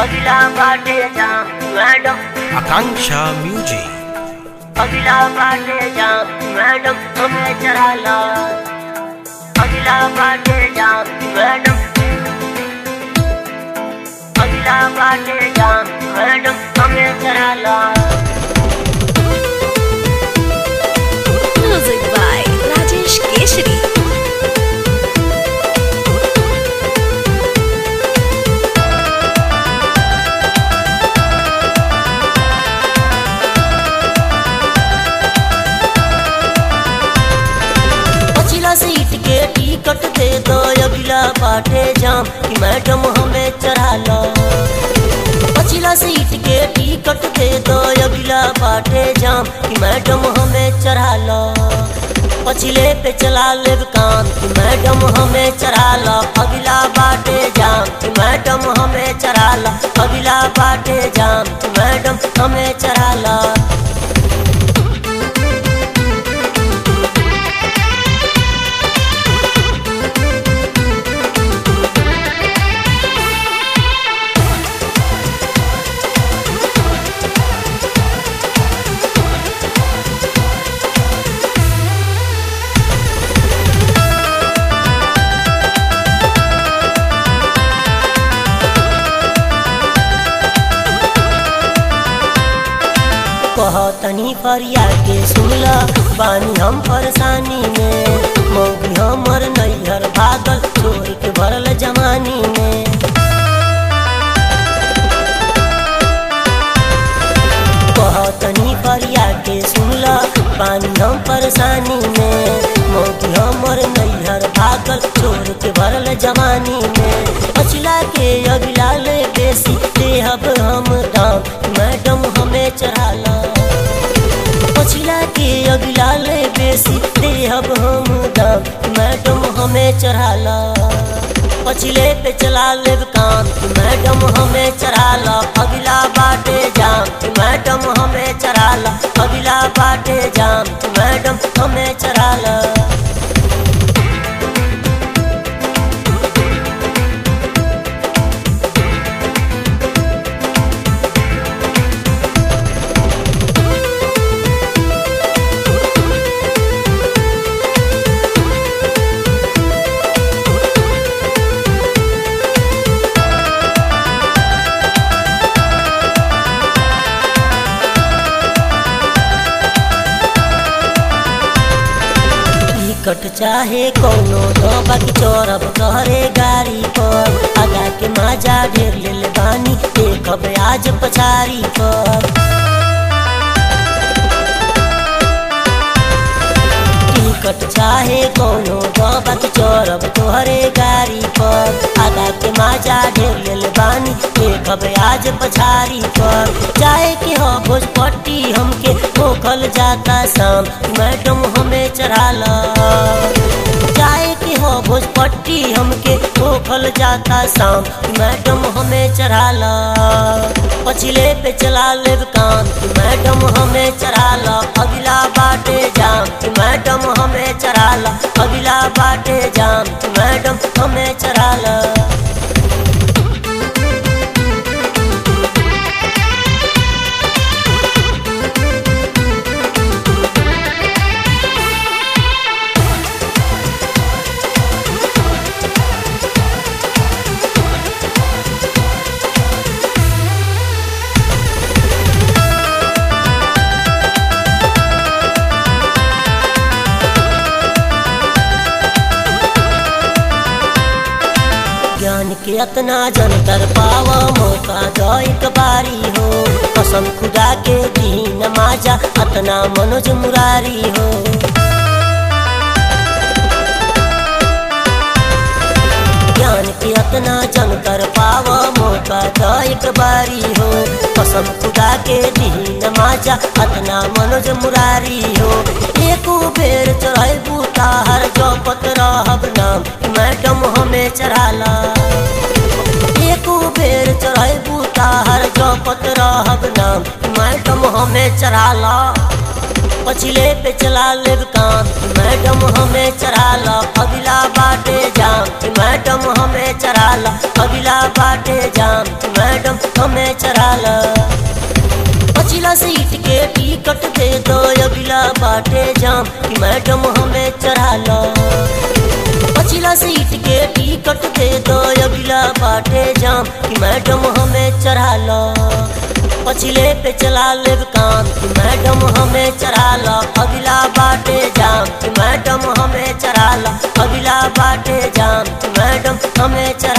अगला बाटे जा मैडम आकांक्षा म्यूजिक अगला बाटे जा मैडम हमें चढ़ा ला अगला बाटे जा मैडम अगला बाटे जा मैडम हमें चढ़ा ला Music by Rajesh Keshri. पछिला सीट के टिकट दे दो अगला बाटे जाम कि मैडम हमें चढ़ा लो पछिला सीट के टिकट दे दो अगला बाटे जाम कि मैडम हमें चढ़ा लो पछिले पे चला ले कान कि मैडम हमें चढ़ा लो अगला बाटे जाम कि मैडम हमें चढ़ा लो अगला बाटे जाम कि मैडम हमें चढ़ा लो कहतनी फरिया के सुनला बानी हम परेशानी में मौगी हमर नैहर भागल चोरी के भरल जमानी में कहतनी फरिया के सुनला बानी हम परेशानी में मौगी हमर नैहर भागल चोर के भरल जमानी में पछिला के अगला ले बेसी देहब हम दाम मैडम हमें चढ़ाला पछिला के अगला ले बेसी देहब हम दाम मैडम हमें चढ़ाला पछिले पे चला ले कान मैडम हमें चढ़ाला अगला बाटे जाम मैडम हमें चढ़ाला अगला बाटे जाम मैडम हमें चढ़ाला टिकट चाहे कौनो तो बाकी चौरब कहरे गाड़ी पर आगा के माजा ढेर ले बानी देखब आज पछारी पर टिकट चाहे कौनो तो बाकी चौरब तोहरे गाड़ी पर आगा के माजा ढेर ले बानी देखब आज पछारी पर चाहे के हो भोजपट्टी हमके होखल जाता शाम मैडम हमें चढ़ाला चाहे के हो भोजपट्टी हमके होखल जाता शाम मैडम हमें चढ़ाला पछिले पे चला ले कान मैडम हमें चढ़ाला अगला बाटे जाम मैडम हमें चढ़ाला अगला बाटे जाम मैडम हमें चढ़ाला ज्ञान के अतना जन कर पावा मौका दो एक बारी हो कसम खुदा के दीन माजा अतना मनोज मुरारी हो ज्ञान के अतना जन कर पावा मौका दो एक बारी हो कसम खुदा के दीन माजा अतना मनोज मुरारी हो एको बेर चढ़ाई बूता हर जपत रहब नाम मैडम हमें चढ़ाला एको बेर चढ़ाई बूता हर जपत रहब नाम मैडम हमें चढ़ाला पछिले पे चला लेब काम कि मैडम हमें चढ़ा ला अगला बाटे जाम कि मैडम हमें चढ़ा ला अगला बाटे जाम कि मैडम हमें चढ़ा ला पछिला सीट के टिकट दे दो अगला बाटे जाम कि मैडम हमें चढ़ा ला पछिला सीट के टिकट दे दो अगला बाटे जाम कि मैडम हमें चढ़ा ला पछिले पे चला लेब काम कि मैडम हमें चढ़ा ला अगला बाटे जाम कि मैडम हमें चढ़ा ला अगला बाटे जाम कि मैडम हमें चढ़ा